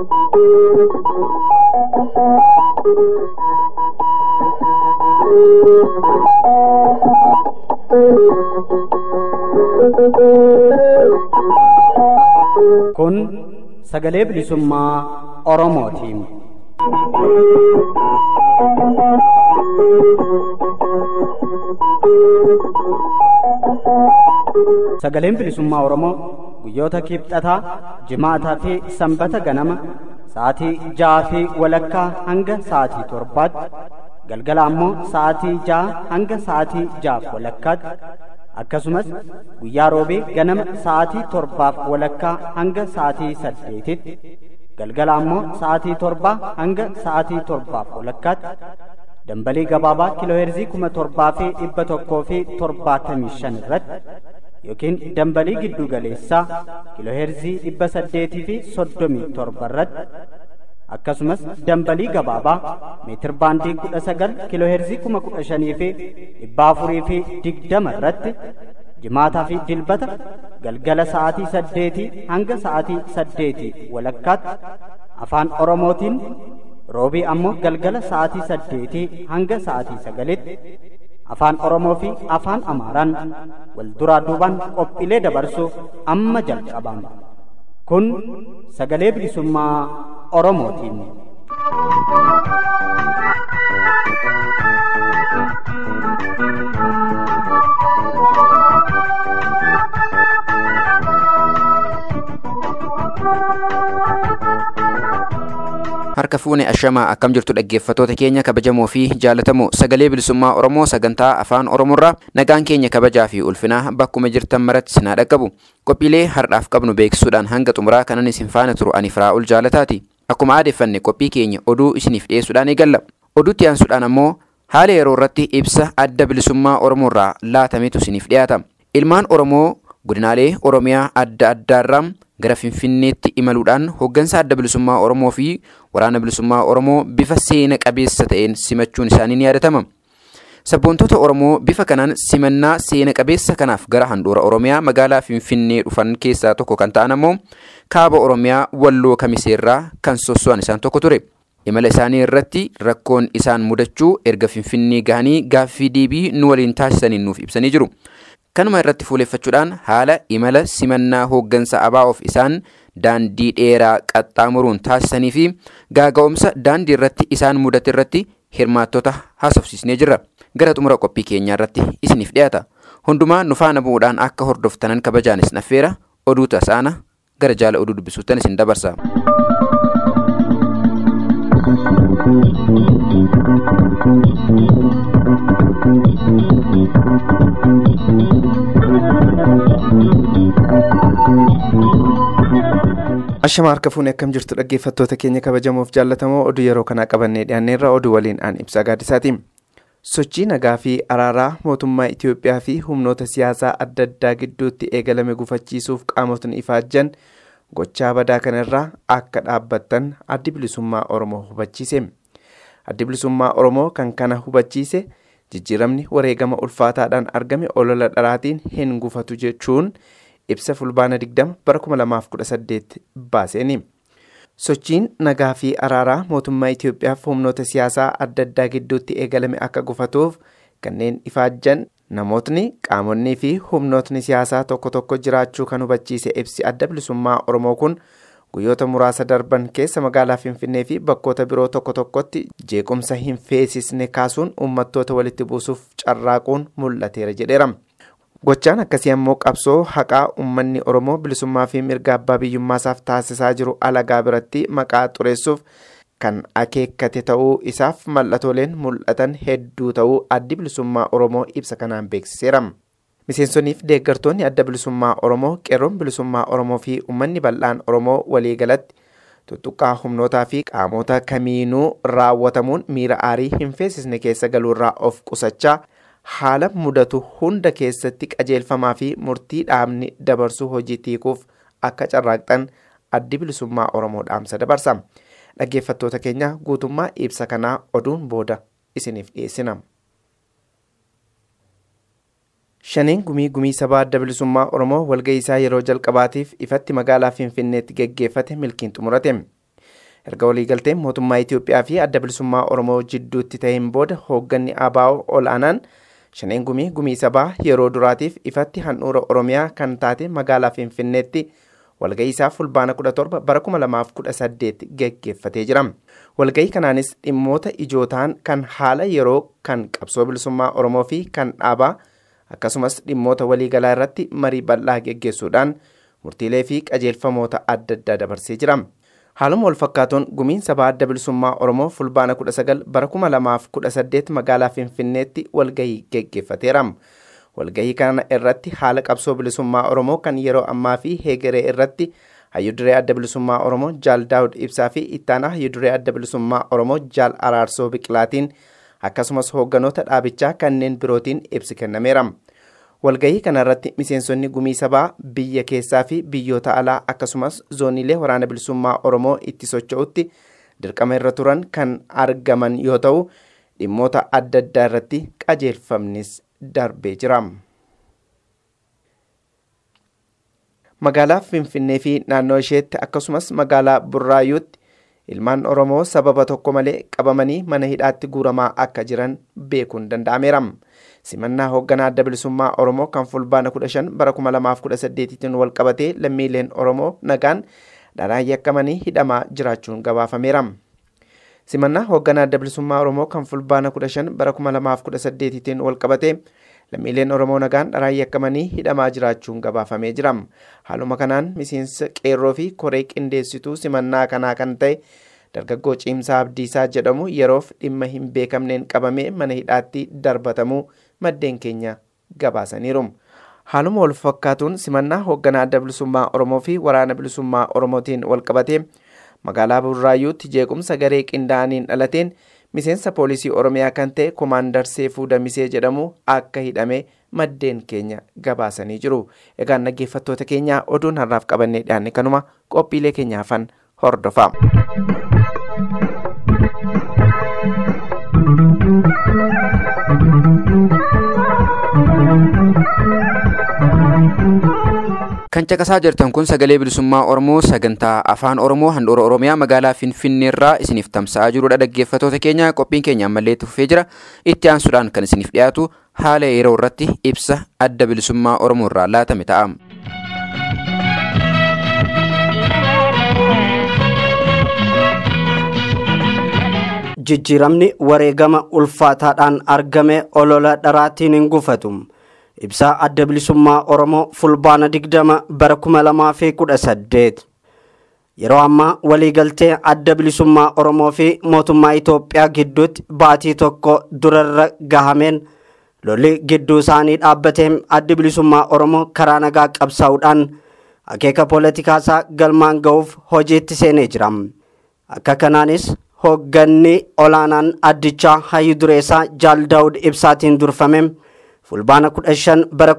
Kun sagalee bilisummaa Oromootiin. Sagaleen bilisummaa Oromoo guyyoota kibxataa, jimaataa fi sanbata ganama sa'aatii ja'aa fi walakkaa hanga sa'aatii torbaatti galgala ammoo sa'aatii ja'a hanga sa'aatii ja'aaf walakkaatti akkasumas guyyaa roobee ganama sa'aatii torbaaf walakkaa hanga sa'aatii saddeetitti galgala ammoo sa'aatii torbaa hanga sa'aatii torbaaf walakkaatti dambalii gabaabaa kiilooheerzii kuma torbaa fi dhibba tokkoo fi torbaatamii shan irratti yookiin dambalii giddu galeessaa kiilooheerzii dhibba saddeetii fi soddomii torba irratti akkasumas dambalii gabaabaa meetir baandii kudha sagal kiilooheerzii kuma kudha shanii fi dhibba afurii fi digdama irratti jimaataa fi dilbata galgala sa'aatii saddeetii hanga sa'aatii saddeetii walakkaatti afaan oromootiin roobii ammoo galgala sa'aatii saddeetii hanga sa'aatii sagalitti afaan oromoo fi afaan amaaraan wal duraa duubaan qophiilee dabarsuuf amma jalqabama kun sagalee bilisummaa oromootiin. harka fuune ashamaa akkam jirtu dhaggeeffatoota keenya kabajamoo fi jaalatamoo sagalee bilisummaa oromoo sagantaa afaan oromoorraa nagaan keenya kabajaa fi ulfinaa bakkuma jirtan maratti sinaa dhaqqabu qophiilee har'aaf qabnu beeksisuudhaan hanga xumuraa kanan isin faana turu ani firaa'ul jaalataati akkuma aadeeffanne qophii keenya oduu isiniif dhiyeessuudhaan eegalla oduutti aansuudhaan ammoo haala yeroo irratti ibsa adda bilisummaa oromoorraa laatametu isiniif dhiyaata ilmaan oromoo godinaalee oromiyaa adda addaarraa gara finfinneetti imaluudhaan hooggansa adda bilisummaa oromoo fi waraana bilisummaa oromoo bifa seena qabeessa ta'een simachuun isaanii ni yaadatama. Sabboontota Oromoo bifa kanaan simannaa seena qabeessa kanaaf gara handhuura Oromiyaa magaalaa Finfinnee dhufan keessaa tokko kan ta'an ammoo kaaba Oromiyaa Walloo Kamiseerraa kan sosso'an isaan tokko ture. Imala isaanii irratti rakkoon isaan mudachuu erga Finfinnee gahanii gaaffii deebii nu waliin taasisaniin nuuf ibsanii jiru. Kanuma irratti fuuleffachuudhaan haala imala simannaa hooggansa ABO'oof isaan daandii dheeraa qaxxaamuruun taasisanii fi gaaga'umsa daandii irratti isaan mudate irratti hirmaattota haasofsiisnee jirra. Gara xumura qophii keenyaa irratti isiniif dhiyaata. Hundumaa nu faana bu'uudhaan akka hordoftanan kabajaanis naffeera oduu tasaana gara jaala oduu dubbisuuttan isin dabarsa. Ashama harka fuunee akkam jirtu dhaggeeffattoota keenya kabajamoof jaallatamoo oduu yeroo kanaa qabannee dhiyaanneerra oduu waliin aan ibsaa gaaddisaati. Sochii nagaa fi araaraa mootummaa Itoophiyaa fi humnoota siyaasaa adda addaa gidduutti eegalame gufachiisuuf qaamotni ifaajjan gochaa badaa kanarraa akka dhaabbattan addi bilisummaa Oromoo hubachiise. Addi bilisummaa Oromoo kan kana hubachiise jijjiiramni wareegama ulfaataadhaan argame olola dharaatiin hin gufatu jechuun ibsa fulbaana 20 bara 2018 baaseeni. Sochiin nagaa fi araaraa mootummaa Itoophiyaaf humnoota siyaasaa adda addaa gidduutti eegalame akka gufatuuf kanneen ifaajjan namootni qaamonnii fi humnootni siyaasaa tokko tokko jiraachuu kan hubachiise ibsi adda bilisummaa Oromoo kun guyyoota muraasa darban keessa magaalaa Finfinnee fi bakkoota biroo tokko tokkotti jeequmsa hin feesisne kaasuun uummattoota walitti buusuuf carraaquun mul'ateera jedheera. Gochaan akkasii ammoo qabsoo haqaa uummanni Oromoo bilisummaa fi mirga abbaa biyyummaasaaf taasisaa jiru alagaa biratti maqaa xureessuuf kan akeekkate ta'uu isaaf mallatooleen mul'atan hedduu ta'uu addi bilisummaa Oromoo ibsa kanaan beeksiseera. Miseensonniif deeggartoonni adda bilisummaa Oromoo qeerroon bilisummaa Oromoo fi uummanni bal'aan Oromoo waliigalatti tuttuqqaa humnootaa fi qaamota kamiinuu raawwatamuun miira aarii hin feesisne keessa galuurraa of qusachaa haala mudatu hunda keessatti qajeelfamaa fi murtii dhaabni dabarsuu hojii tiikuuf akka carraaqxan addi bilisummaa Oromoo dhaamsa dabarsa. Dhaggeeffattoota keenya guutummaa ibsa kanaa oduun booda isiniif dhiyeessina. Shaniin gumii gumii sabaa adda bilisummaa Oromoo walga'ii isaa yeroo jalqabaatiif ifatti magaalaa Finfinneetti geggeeffate milkiin xumurate. erga waliigalteen mootummaa Itoophiyaa fi adda bilisummaa Oromoo jidduutti ta'een booda hoogganni ABO ol'aanaan shaneen gumii gumii sabaa yeroo duraatiif ifatti handhuura Oromiyaa kan taate magaalaa Finfinneetti walgahii isaa fulbaana 17 bara 2018 geggeeffatee jira. Walgahii kanaanis dhimmoota ijoo ta'an kan haala yeroo kan qabsoo bilisummaa Oromoo fi kan dhaabaa akkasumas dhimmoota waliigalaa irratti marii bal'aa geggeessuudhaan murtiilee fi qajeelfamoota adda addaa dabarsee jira. Haaluma wal fakkaatuun gumiin sabaa adda bilisummaa Oromoo fulbaana 19 bara 2018 magaalaa Finfinneetti walgahii geggeeffateera. Walgahii kana irratti haala qabsoo bilisummaa Oromoo kan yeroo ammaa fi heegeree irratti hayyuduree adda bilisummaa Oromoo Jaal Daawud Ibsaa fi ittaanaa hayyuduree adda bilisummaa Oromoo Jaal Araarsoo Biqilaatiin akkasumas hoogganoota dhaabichaa kanneen birootiin ibsi kennameera. Walgahii kanarratti miseensonni gumii sabaa biyya keessaa fi biyyoota alaa akkasumas zooniilee waraana bilisummaa Oromoo itti socho'utti dirqama irra turan kan argaman yoo ta'u dhimmoota adda addaa irratti qajeelfamnis darbee jira. Magaalaa Finfinnee fi naannoo isheetti akkasumas magaalaa Burraayyuutti ilmaan Oromoo sababa tokko malee qabamanii mana hidhaatti guuramaa akka jiran beekuun danda'ameera. simannaa hoogganaa adda bilisummaa oromoo kan fulbaana 15 bara 2018tiin wal qabatee lammiileen oromoo nagaan dharaan yakkamanii hidhamaa jiraachuun gabaafameera. simannaa hoogganaa adda bilisummaa oromoo kan fulbaana 15 bara 2018tiin wal qabatee lammiileen oromoo nagaan dharaan yakkamanii hidhamaa jiraachuun gabaafamee jira. haaluma kanaan miseensa qeerroo fi koree qindeessituu simannaa kanaa kan ta'e dargaggoo ciimsaa abdiisaa jedhamu yeroof dhimma hin beekamneen qabamee mana hidhaatti darbatamuu maddeen keenya gabaasaniiru. Haaluma wal fakkaatuun simannaa hoogganaa adda bilisummaa Oromoo fi waraana bilisummaa Oromootiin wal qabatee magaalaa Burraayyuutti jeequmsa garee qindaa'aniin dhalateen miseensa poolisii Oromiyaa kan ta'e Komaandar Seefuu Damisee jedhamu akka hidhame maddeen keenya gabaasanii jiru. Egaan dhaggeeffattoota keenya oduun har'aaf qabannee dhiyaanne kanuma qophiilee keenya hafan hordofaa. Kan caqasaa jirtan kun sagalee bilisummaa Oromoo sagantaa afaan Oromoo handhuura Oromiyaa magaalaa Finfinneerraa isiniif tamsa'aa jirudha dhaggeeffattoota keenya qophiin keenya ammallee tuffee jira itti aansuudhaan kan isiniif dhiyaatu haala yeroo irratti ibsa adda bilisummaa Oromoo irraa laatame ta'a. jijjiiramni wareegama ulfaataadhaan argame olola dharaatiin hin gufatu. ibsaa adda bilisummaa oromoo fulbaana digdama bara kuma lamaa fi kudha saddeet yeroo ammaa waliigaltee adda bilisummaa oromoo fi mootummaa itoophiyaa gidduutti baatii tokko durarra gahameen lolli gidduu isaanii dhaabbateen addi bilisummaa oromoo karaa nagaa qabsaa'uudhaan akeeka poolitikaasaa galmaan ga'uuf hojiitti seenee jira akka kanaanis hoogganni olaanaan addichaa hayyu dureessaa jaal daawud ibsaatiin durfame fulbaana 15 bara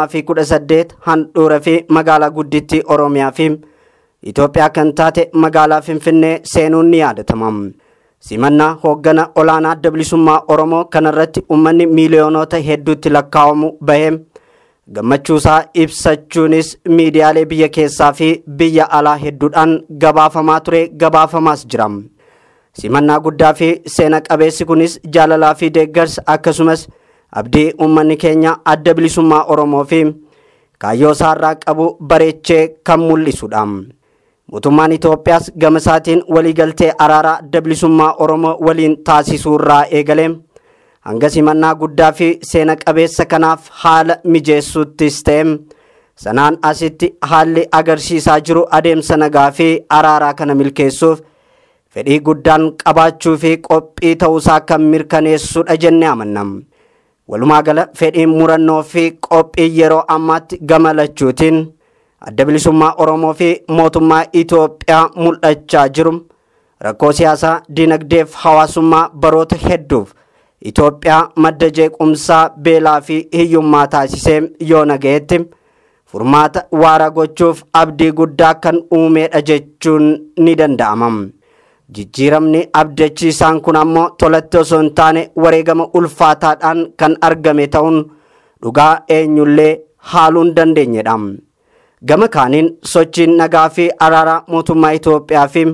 2018 handhuura fi magaalaa guddittii oromiyaa fi itoophiyaa kan taate magaalaa finfinnee seenuun ni yaadatama simannaa hooggana olaanaa adda bilisummaa oromoo kanarratti ummanni miiliyoonota hedduutti lakkaa'amu bahee gammachuusaa ibsachuunis miidiyaalee biyya keessaa fi biyya alaa hedduudhaan gabaafamaa ture gabaafamaas jira simannaa guddaa fi seena qabeessi kunis jaalalaa fi deeggarsa akkasumas abdii uummanni keenya adda bilisummaa oromoo fi kaayyoo isaarraa qabu bareechee kan mul'isudha. mootummaan Itoophiyaas gama isaatiin waliigaltee araaraa adda bilisummaa oromoo waliin taasisuurraa eegalee hanga simannaa guddaa fi seena qabeessa kanaaf haala mijeessuuttis ta'e sanaan asitti haalli agarsiisaa jiru adeemsa nagaa fi araaraa kana milkeessuuf fedhii guddaan qabaachuu fi qophii ta'uusaa kan mirkaneessudha jennee amanna. walumaa gala fedhiin murannoo fi qophii yeroo ammaatti gama lachuutiin adda bilisummaa oromoo fi mootummaa itoophiyaa mul'achaa jiru rakkoo siyaasaa dinagdeef hawaasummaa baroota hedduuf itoophiyaa madda jeequmsaa beelaa fi hiyyummaa taasisee yoo nagayetti furmaata waara gochuuf abdii guddaa kan uumeedha jechuun ni danda'ama. jijjiiramni abdachiisaan kun ammoo tolatti osoo hin taane wareegama ulfaataadhaan kan argame ta'uun dhugaa eenyullee haaluu hin dandeenyedha. Gama kaaniin sochiin nagaa fi araaraa mootummaa Itoophiyaa fi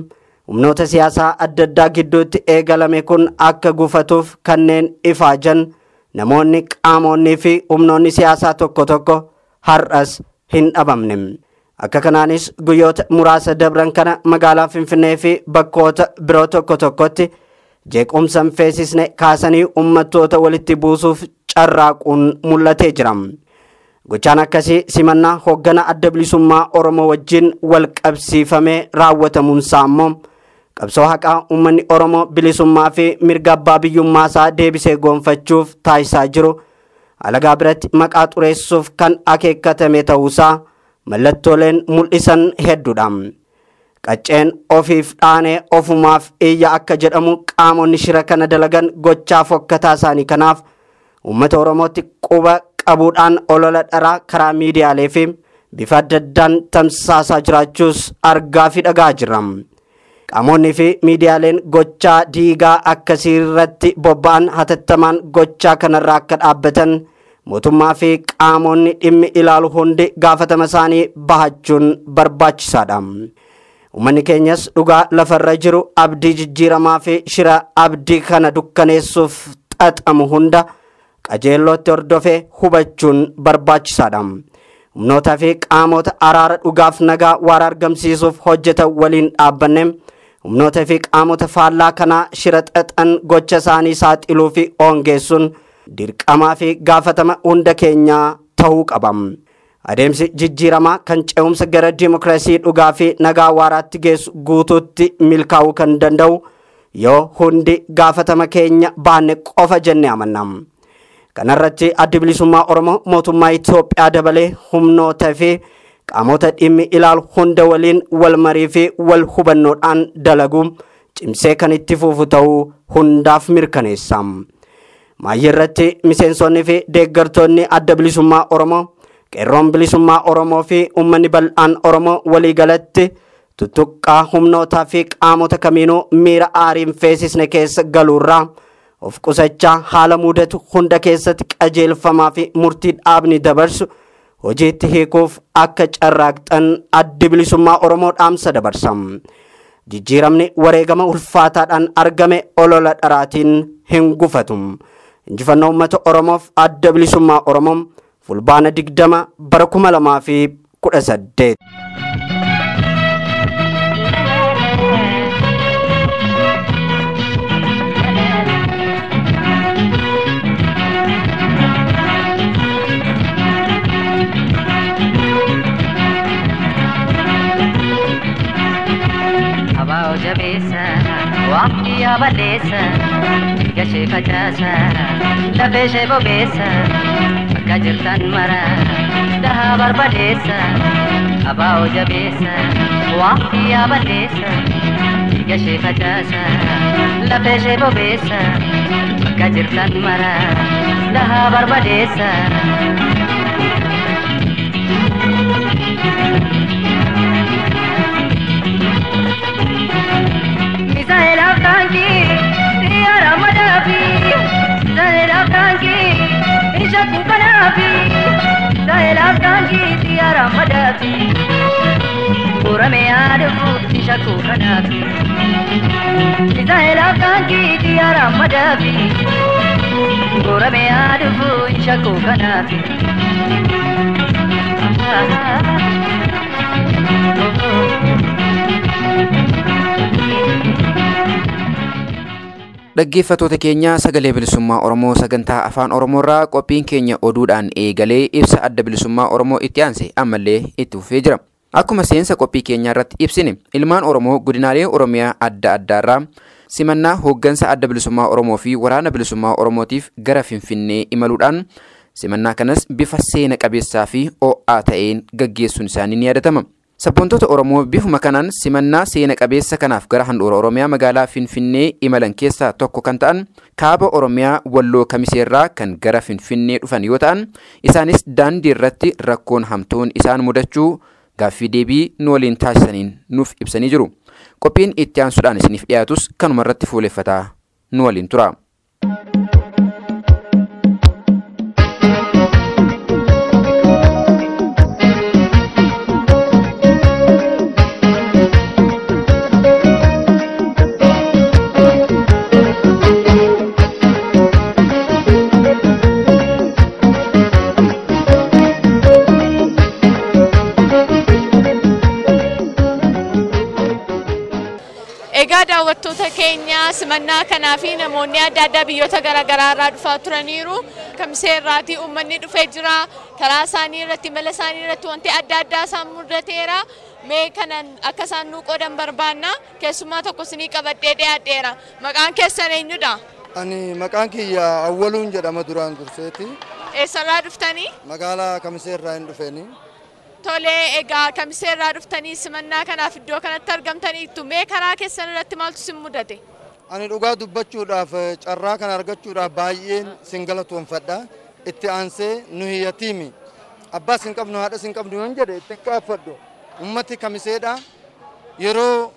humnoota siyaasaa adda addaa gidduutti eegalame kun akka gufatuuf kanneen ifaajan namoonni qaamonnii fi humnoonni siyaasaa tokko tokko har'as hin dhabamne. Akka kanaanis guyyoota muraasa dabran kana magaalaa Finfinnee fi bakkoota biroo tokko tokkotti jeequmsa hin feesisne kaasanii uummattoota walitti buusuuf carraaquun mul'atee jira. Gochaan akkasii simannaa hooggana adda bilisummaa Oromoo wajjin wal qabsiifamee raawwatamuunsaa immoo qabsoo haqaa uummanni Oromoo bilisummaa fi mirga abbaa biyyummaasaa deebisee goonfachuuf taasisaa jiru alagaa biratti maqaa xureessuuf kan akeekkatame ta'uusaa mallattooleen mul'isan hedduudha. Qacceen ofiif dhaanee ofumaaf iyya akka jedhamu qaamonni shira kana dalagan gochaa fokkataa isaanii kanaaf uummata Oromootti quba qabuudhaan olola dharaa karaa miidiyaalee fi bifa adda addaan tamsaasaa jiraachuus argaa fi dhagaa jirra. Qaamonni fi miidiyaaleen gochaa diigaa akkasii irratti bobba'an hatattamaan gochaa kanarraa akka dhaabbatan mootummaa fi qaamonni dhimmi ilaalu hundi gaafatama isaanii bahachuun barbaachisaadha. Uummanni keenyas dhugaa lafarra jiru abdii jijjiiramaa fi shira abdii kana dukkaneessuuf xaxamu hunda qajeellootti hordofee hubachuun barbaachisaadha. Humnootaa fi qaamota araara dhugaaf nagaa waara argamsiisuuf hojjetan waliin dhaabbanne humnoota fi qaamota faallaa kanaa shira xaxan gocha isaanii saaxiluu fi oongeessuun dirqamaa fi gaafatama hunda keenyaa ta'uu qaba. Adeemsi jijjiiramaa kan ce'umsa gara dimokiraasii dhugaa fi nagaa waaraatti geessu guutuutti milkaa'uu kan danda'u yoo hundi gaafatama keenya baanne qofa jenne amanna. Kanarratti addi bilisummaa Oromoo mootummaa Itoophiyaa dabalee humnoota fi qaamota dhimmi ilaalu hunda waliin wal marii fi wal hubannoodhaan dalagu cimsee kan itti fufu ta'uu hundaaf mirkaneessa. Maayyii irratti miseensonni fi deeggartoonni adda bilisummaa Oromoo qeerroon bilisummaa Oromoo fi uummanni bal'aan Oromoo waliigalatti tuttuqqaa humnootaa fi qaamota kamiinuu miira aariin feesisne keessa galuurraa of qusachaa haala mudatu hunda keessatti qajeelfamaa fi murtii dhaabni dabarsu hojiitti hiikuuf akka carraaqxan addi bilisummaa Oromoo dhaamsa dabarsa. Jijjiiramni wareegama ulfaataadhaan argame olola dharaatiin hin gufatu. Injifannoo uummata Oromoof adda bilisummaa Oromoo fulbaana digdama bara kuma lamaa fi kudha saddeet. Abaa jabeessa waqtii abaleessa gashee facaasa lafee ishee bobeessa bakka jirtan mara dhahaa barbadeessa abaa jabeessa waqtii abaleessa gashee facaasa lafee ishee bobeessa bakka jirtan mara dhahaa barbadeessa. Misaa'elaaf taankii xiyyaara madaafi Misaa'elaaf taankii isha kuukanaafi Misaa'elaaf taankii xiyyaara madaafi Buurame yaaduuf isha kuukanaafi Misaa'elaaf taankii xiyyaara madaafi Buurame yaaduuf isha kuukanaafi Dhaggeeffattoota keenya sagalee bilisummaa Oromoo sagantaa afaan Oromoorraa qophiin keenya oduudhaan eegalee ibsa adda bilisummaa Oromoo itti aanse ammallee itti fufee jira. Akkuma seensa qophii keenyaa irratti ibsine ilmaan Oromoo godinaalee Oromiyaa adda addaarraa simannaa hooggansa adda bilisummaa Oromoo fi waraana bilisummaa Oromootiif gara Finfinnee imaluudhaan simannaa kanas bifa seena qabeessaa fi ho'aa ta'een gaggeessuun isaanii ni yaadatama. Sabboontota Oromoo bifuma kanaan simannaa seena qabeessa kanaaf gara handhuura Oromiyaa magaalaa Finfinnee imalan keessaa tokko kan ta'an kaaba Oromiyaa Walloo Kamiseerraa kan gara Finfinnee dhufan yoo ta'an isaanis daandii irratti rakkoon hamtuun isaan mudachuu gaaffii deebii nu waliin taasisaniin nuuf ibsanii jiru. Qophiin itti aansuudhaan isiniif dhiyaatus kanuma irratti fuuleffataa nu waliin tura. Egaa daawwattoota keenya simannaa kanaa fi namoonni adda addaa biyyoota garaagaraa irraa dhufaa turaniiru. Kamisee irraatii uummanni dhufee jira. Karaa isaanii irratti mala isaanii irratti wanti adda addaa isaan mudateera. Mee kanan akka isaan nuu qoodan barbaanna. Keessummaa tokko isinii qabadhee dhiyaadheera. Maqaan keessan eenyudha? Ani maqaan kiyya awwaluun jedhama duraan durseeti. Eessarraa dhuftanii? Magaalaa Kamisee irraa hin dhufeeni. Tolee, egaa kamisee irraa dhuftanii simannaa kanaaf iddoo kanatti argamtaniittu mee karaa keessan irratti maaltu sin mudate? Ani dhugaa dubbachuudhaaf carraa kana argachuudhaaf baay'een sin galatoonfadha. Itti aansee nu hiyyatiimi. Abbaa sin qabnu haadha sin qabnu yoon jedhe itti qaaffadhu. Ummati kamiseedha. Yeroo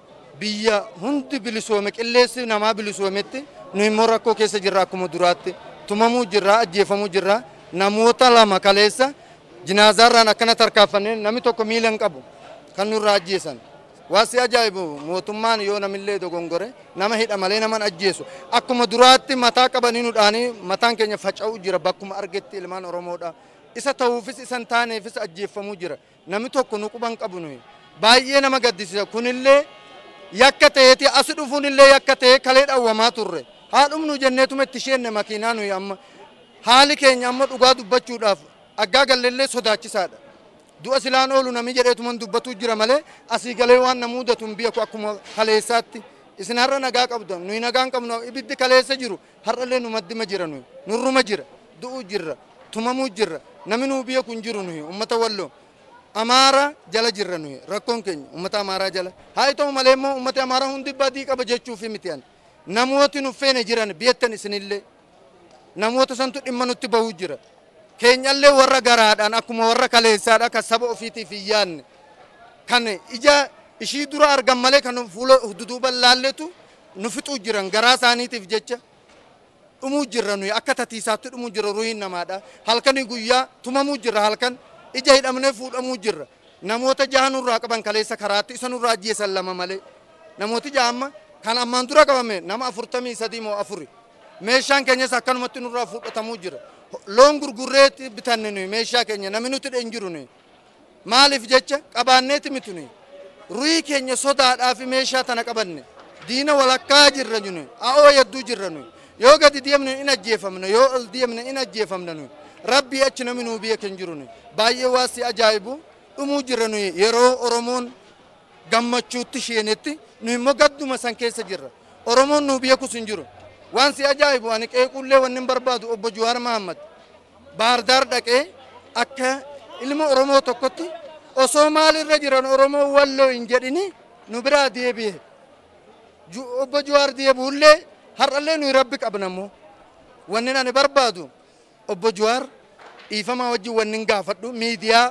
biyya hundi bilisoome qilleensi namaa bilisoometti nu immoo rakkoo keessa jirra akkuma duraatti. Tumamuu jirra, ajjeefamuu jirra. Namoota lama kaleessa jinaazaarraan akkana tarkaanfannee namni tokko miila hin qabu kan nurraa ajjeesan. Waasi ajaa'ibu mootummaan yoo namillee dogongore nama hidha malee naman ajjeesu. Akkuma duraatti mataa qabanii nudhaanii mataan keenya faca'uu jira bakkuma argetti ilmaan Oromoodha. Isa ta'uufis isa hin taaneefis ajjeeffamuu jira. Namni tokko nu quban qabu nuyi. Baay'ee nama gaddisiisa. Kunillee yakka ta'eeti as dhufuun illee yakka ta'ee kalee dhawwamaa turre. Haadhumnu jenneetuma itti sheenne makiinaa nuyi amma. Haali keenya amma dhugaa dubbachuudhaaf aggaa galleellee sodaachisaadha. Du'a silaan oolu namni jedheetuman dubbatuu jira malee asii galee waan na mudatu hin beeku akkuma kaleessaatti. Isin har'a nagaa qabdan nuyi nagaa hin qabnu ibiddi kaleessa jiru har'allee nu maddima jira nuyi nurruma jira du'uu jirra tumamuu jirra namni nuu beeku hin jiru nuyi ummata walloo. Amaara jala jirra nuyi rakkoon keenya ummata amaaraa jala. Haa ta'u malee immoo ummata amaaraa hundi badii qaba jechuufi miti ani. Namooti nu feene jiran beektan isinillee namoota santu dhimma nutti bahuu jira. Keenyallee warra garaadhaan akkuma warra kaleessaadha kan saba ofiitiif hin yaadne kan ija ishii dura argan malee kan fuula duduuban laalletu nu fixuu jiran garaa isaaniitiif jecha dhumuu jirra nuyi akka tatiisaatti dhumuu jirra ruhiin namaadha. Halkanii guyyaa tumamuu jirra halkan ija hidhamnee fuudhamuu jirra. Namoota jaha nurraa qaban kaleessa karaatti isa nurraa ajjeesan lama malee. Namooti jaha amma kan ammaan dura qabame nama afurtamii sadii moo afuri. Meeshaan keenyas akkanumatti nurraa fudhatamuu jira. Loon gurgurreetti bitanne nuyi meeshaa keenya namni nuti hin jiru nuyi. Maaliif jecha qabaanneeti miti nuyi. Ruhii keenya sodaadhaaf meeshaa tana qabanne. Diina walakkaa jirra nuyi. A'oo yadduu jirra nuyi. Yoo gadi deemne in ajjeefamna yoo ol deemne in ajjeefamna nuyi. Rabbii achi namni nuu biyya kan jiru nuyi. Baay'ee waasi ajaa'ibu dhumuu jirra nuyi yeroo Oromoon gammachuutti sheenetti nu immoo gadduma san keessa jirra. Oromoon nuu biyya kus hin jiru. Waan si ajaa'ibu ani qeequllee wanni hin barbaadu obbo Juwaar Mahammad Baardaar dhaqee akka ilma Oromoo tokkotti osoo maalirra jiran Oromoo walloo hin jedhini nu biraa deebi'e. Obbo Juwaar deebi'ullee har'allee nuyi rabbi qabna immoo. Wanni ani barbaadu obbo Juwaar dhiifamaa wajjin wanni hin gaafadhu miidiyaa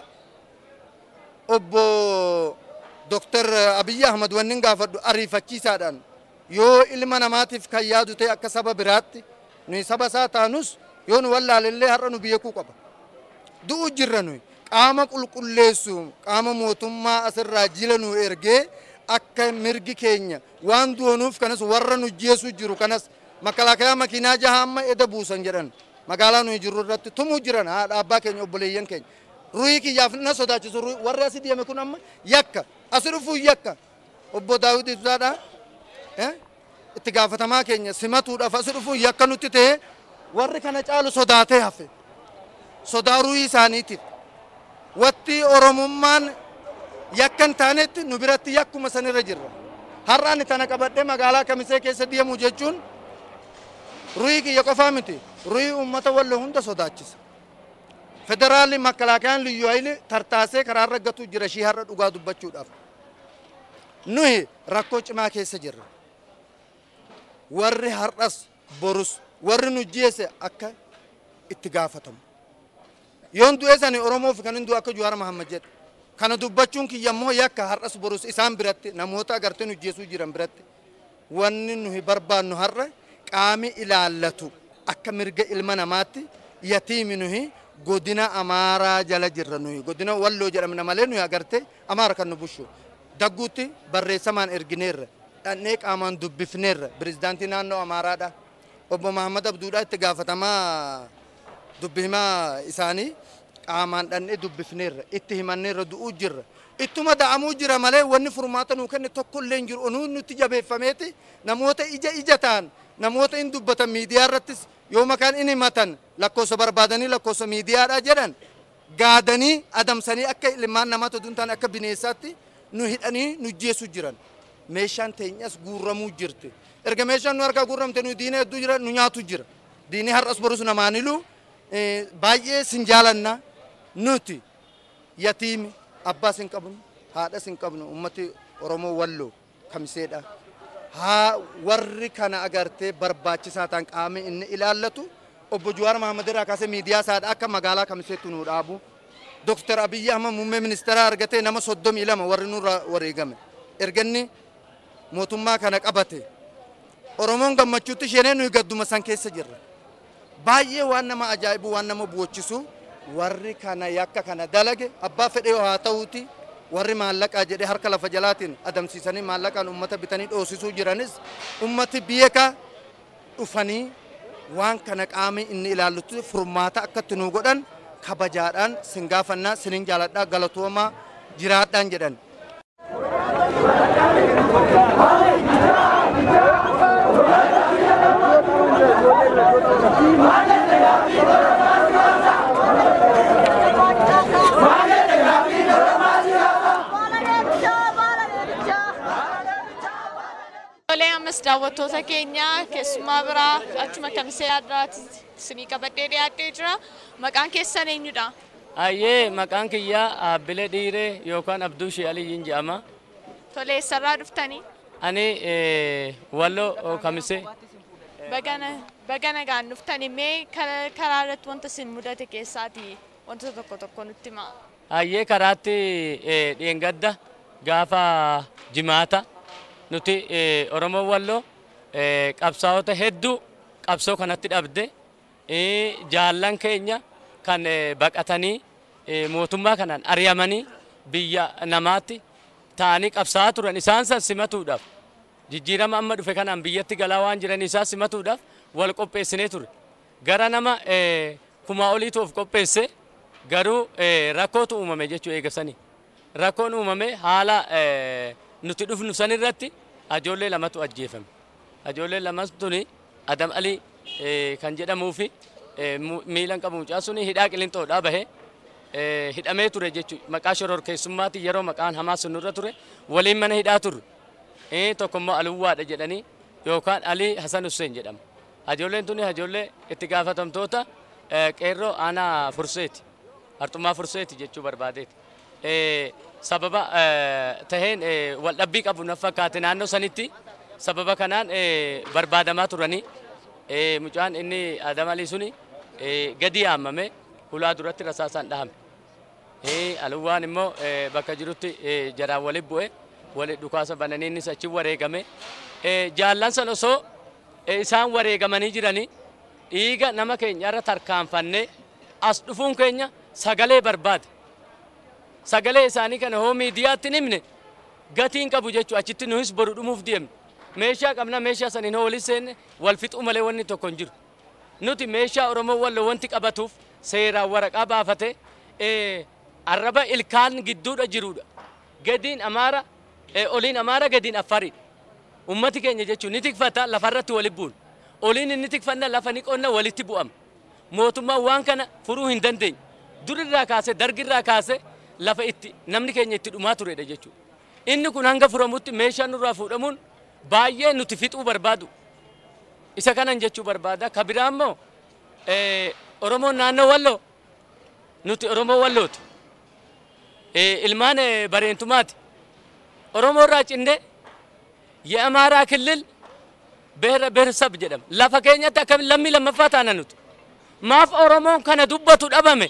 obbo Dr. Abiyyi Ahmad wanni hin gaafadhu ariifachiisaadhaan yoo ilma namaatiif kan yaadu ta'e akka saba biraatti nuyi saba isaa taanus yoo nu wallaalellee har'a nu beekuu qaba. Du'u jirra nuyi qaama qulqulleessu qaama mootummaa asirraa jila nu ergee akka mirgi keenya waan du'anuuf kanas warra nu jeessu jiru kanas makalaakayaa makiinaa jaha amma eda buusan jedhan magaalaa nuyi jirru irratti tumuu jiran haadha abbaa keenya obboleeyyan keenya. Ruhii kiyyaaf na sodaachisu warri asii deeme kun amma yakka asi dhufuu yakka obbo Daawit Ibsaadhaa itti gaafatamaa keenya simatuudhaaf asi dhufuun yakka nutti ta'e warri kana caalu sodaatee hafe sodaa ruhii isaaniitiif watti oromummaan yakka hin taanetti nu biratti yakkuma sanirra jirra har'aan tana qabadhee magaalaa kamisee keessa deemu jechuun ruhii kiyya qofaa miti ruhii uummata walloo hunda sodaachisa federaalli makkalaakayaan liyyu hayili tartaasee karaarra gatuu jira shii har'a dhugaa dubbachuudhaaf nuyi rakkoo cimaa keessa jirra warri har'as borus warri nu jeese akka itti gaafatamu yoon du'e sani oromoof kan hin du'e akka juwaar mahammad jedhe kana dubbachuun kiyya immoo yakka har'as borus isaan biratti namoota agartee nu jeesuu jiran biratti wanni nuyi barbaannu har'a qaami ilaallatu akka mirga ilma namaatti yatiimi nuyi godina amaaraa jala jirra nuyi godina walloo jedhamna malee nuyi agarte amaara kan nu bushu dagguutti barreessamaan ergineerra dhannee qaamaan dubbifneerra pirezidaantii naannoo amaaraadha obbo Mahammad Abduudhaa itti gaafatamaa dubbi himaa isaanii qaamaan dhannee dubbifneerra itti himanneerra du'uu jirra ittuma da'amuu jira malee wanni furmaata nuu kenne tokko illee hin jiru onuu nutti jabeeffameeti namoota ija ija ta'an namoota hin dubbatan miidiyaa irrattis yoo makaan in himatan lakkoofsa barbaadanii lakkoofsa miidiyaadha jedhan gaadanii adamsanii akka ilmaan namaa toduun ta'an akka bineensaatti nu hidhanii nu jeessu jiran meeshaan teenyas guurramuu jirti erga meeshaan nu harkaa guurramte nu diina hedduu jira nu nyaatu jira diinii har'as borus namaanilu baay'ee sin jaalanna nuti yatiimi abbaas hin qabnu haadhas hin qabnu ummati oromoo walloo kamiseedha haa warri kana agartee barbaachisaa ta'an qaamni inni ilaallatu obbo Jawaar Mahammad irraa kaasee miidiyaa isaadha akka magaalaa kamiseetti nu dhaabu Dr. Abiyyi Ahmad muummee ministeeraa argatee nama soddomii lama warri nurra wareegame erganni mootummaa kana qabate Oromoon gammachuutti isheenee nuyi gadduma san keessa jirra baay'ee waan nama ajaa'ibu waan nama bu'achisu warri kana yakka kana dalage abbaa fedhee haa ta'uuti warri maallaqaa jedhee harka lafa jalaatiin adamsiisanii maallaqaan ummata bitanii dhoosisuu jiranis ummati beeka dhufanii waan kana qaamni inni ilaallutti furmaata akkatti nu godhan kabajaadhaan sin gaafannaa sinin jaaladhaa galatoomaa jiraadhaan jedhan. Tolee ammas daawwattoota keenya keessumaa biraa achuma kamisee addaatti isinii qabadhee dhiyaadhee jira. Maqaan keessan eenyudha? Ayyee maqaan kiyyaa Aabbilee Dhiiree yookaan Abduu Shee Aliyyiin jedhama. Tolee eessarraa dhuftanii? Ani walloo kamisee. Baga nagaan dhuftanii mee karaa irratti wanta isin mudate keessaati wantoota tokko tokko nutti himaa. Ayyee karaatti dheengadda gaafa jimaata nuti Oromoo walloo qabsaa'ota hedduu qabsoo kanatti dhabde jaallan keenya kan baqatanii mootummaa kanaan ari'amanii biyya namaatti ta'anii qabsaa'aa turan isaan san simatuudhaaf jijjiirama amma dhufe kanaan biyyatti galaa waan jiran isaan simatuudhaaf wal qopheessinee ture. Gara nama kumaa oliitu of qopheesse garuu rakkootu uumame jechuu eegasanii. Rakkoon uumame haala nuti dhufnu san irratti ajoollee lamatu ajjeefame. Ajoollee lamas tuni Adam Alii kan jedhamuu fi miilan qabu mucaa suni hidhaa qilinxoodhaa bahee hidhamee ture jechuudha. Maqaa shororkeessummaatti yeroo maqaan hamaa sun irra ture waliin mana hidhaa turre. Tokko immoo Aluwwaadha jedhanii yookaan Alii Hasan Hussein jedhama. Ajoolleen tuni ajoollee itti gaafatamtoota qeerroo aanaa furseeti. Arxumaa furseeti jechuu barbaadeeti. sababa taheen waldhabbii qabu na fakkaate naannoo sanitti sababa kanaan barbaadamaa turanii mucaan inni Adam Alii suni gadi yaamame hulaa duratti rasaasaan dhahame. Aluwwaan immoo bakka jirutti jaraan walitti bu'e walitti dhukaasa bananii innis achi wareegame. Jaallan san osoo isaan wareegamanii jiranii dhiiga nama keenya irra tarkaanfannee as dhufuun keenya sagalee barbaade. sagalee isaanii kana hoo miidiyaatti himne gatiin qabu jechuudha achitti nuhis boru dhumuuf deemne meeshaa qabna meeshaa saniin hoo waliin seenne wal fixuu malee wanni tokko hin jiru nuti meeshaa oromoo walloo wanti qabatuuf seeraan waraqaa baafate arraba ilkaan gidduudha jirudha gadiin amaara oliin amaara gadiin affariidha ummati keenya jechuun ni tikfata lafarratti wali bu'un oliin inni tikfanna lafa ni qonna walitti bu'ama mootummaan waan kana furuu hin dandeenye durirraa kaase dargirraa kaase lafa itti namni keenya itti dhumaa turedha jechuudha. Inni kun hanga furamutti meeshaan nurraa fuudhamuun baay'ee nuti fixuu barbaadu. Isa kanan jechuu barbaada. Ka biraa immoo Oromoon naannoo walloo nuti Oromoo wallooti. Ilmaan bareentumaati. Oromoo irraa cinde የአማራ ክልል ብሔረሰብ jedhama. Lafa keenyatti akka lammii lammaffaa taana nuti. Maaf Oromoon kana dubbatu dhabame.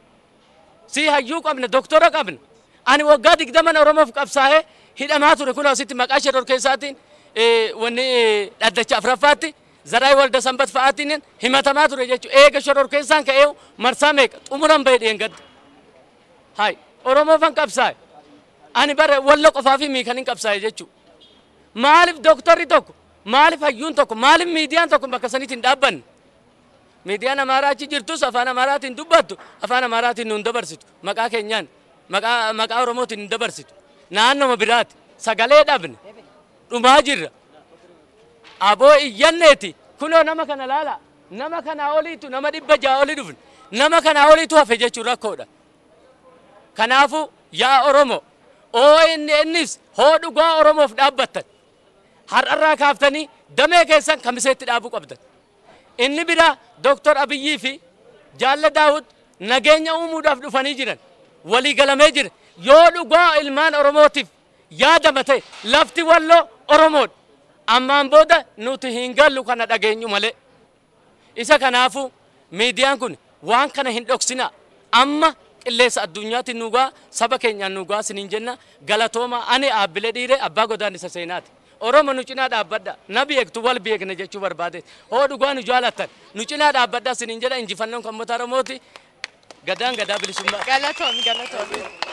si hayyuu qabna doktora qabna ani waggaa digdaman oromoof qabsaa'ee hidhamaa ture kun asitti maqaa shororkeessaatiin wanni dhaddacha afuraffaatti zaraay walda sanbat fa'aatiin himatamaa ture jechuudha eega shororkeessaan ka'ee marsaa meeqa xumuran bahee dheengadda hay oromoofan qabsaa'e ani bara walla qofaa fi miikan hin qabsaa'e jechuudha maaliif doktorri tokko maaliif hayyuun tokko maaliif miidiyaan tokko bakka sanitti hin dhaabbanne miidiyaan amaaraa achi jirtus afaan amaaraatiin dubbattu afaan amaaraatiin nuun dabarsitu maqaa keenyaan maqaa maqaa oromootiin hin dabarsitu naannoma biraati sagalee dhabne dhumaa jirra aboo iyyanneeti kunoo nama kana laala nama kanaa oliitu nama dhibba ja'a olii dhufne nama kanaa oliitu hafe jechuun rakkoodha kanaafu yaa oromo oo inni innis hoo dhugaa oromoof dhaabbattan har'arraa kaaftanii damee keessan kamiseetti dhaabuu qabdan inni bira doktor abiyyii fi jaalla daawud nageenya uumuudhaaf dhufanii jiran walii galamee jira yoo dhugaa ilmaan oromootiif yaadama ta'e lafti walloo oromoodha ammaan booda nuti hin gallu kana dhageenyu malee isa kanaafu miidiyaan kun waan kana hin dhoksinaa amma qilleessa addunyaatti nuugaa saba keenyaan nuugaa siniin jenna galatooma ani aabbilee dhiire abbaa godaan isa seenaati. Oromo nu cinaa dhaabbadha na beektu wal beekna jechuu barbaade hoo dhugaa nu jaalattan nu cinaa dhaabbadha siniin jedha injifannoon kan uummata Oromooti gadaan gadaa bilisummaa. Galatoom galatoom.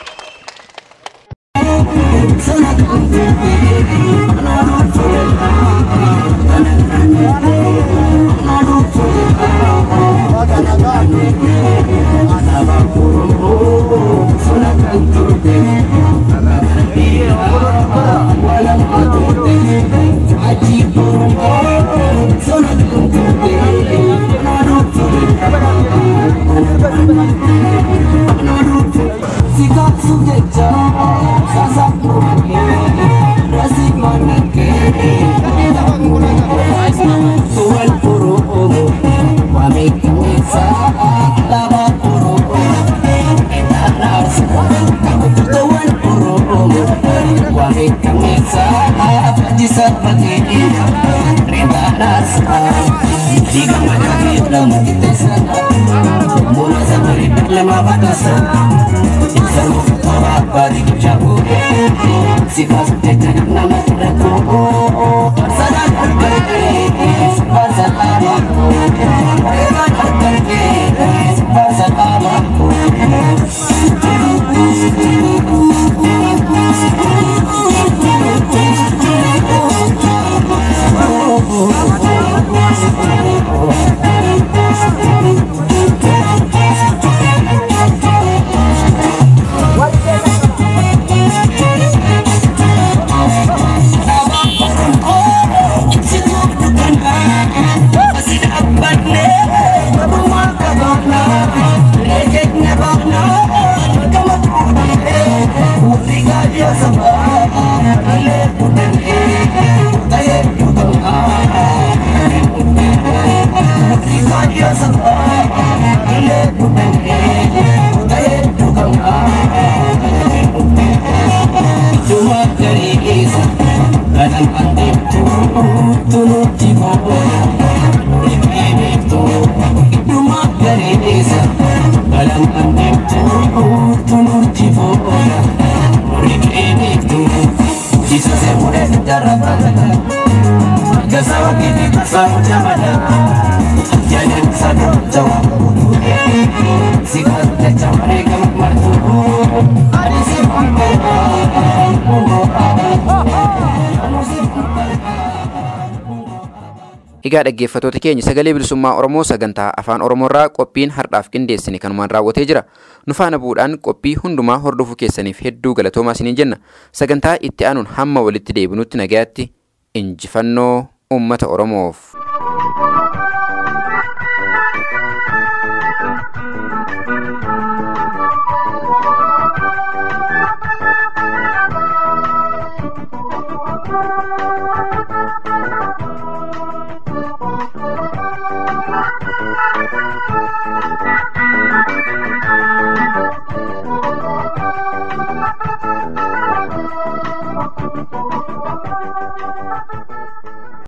Egaa dhaggeeffattoota keenya sagalee bilisummaa Oromoo sagantaa afaan Oromoorraa qophiin har'aaf qindeessine kanumaan raawwatee jira. Nu faana bu'uudhaan qophii hundumaa hordofuu keessaniif hedduu galatoomaa isiniin jenna. Sagantaa itti aanuun hamma walitti deebinutti nagayaatti injifannoo uummata Oromoof.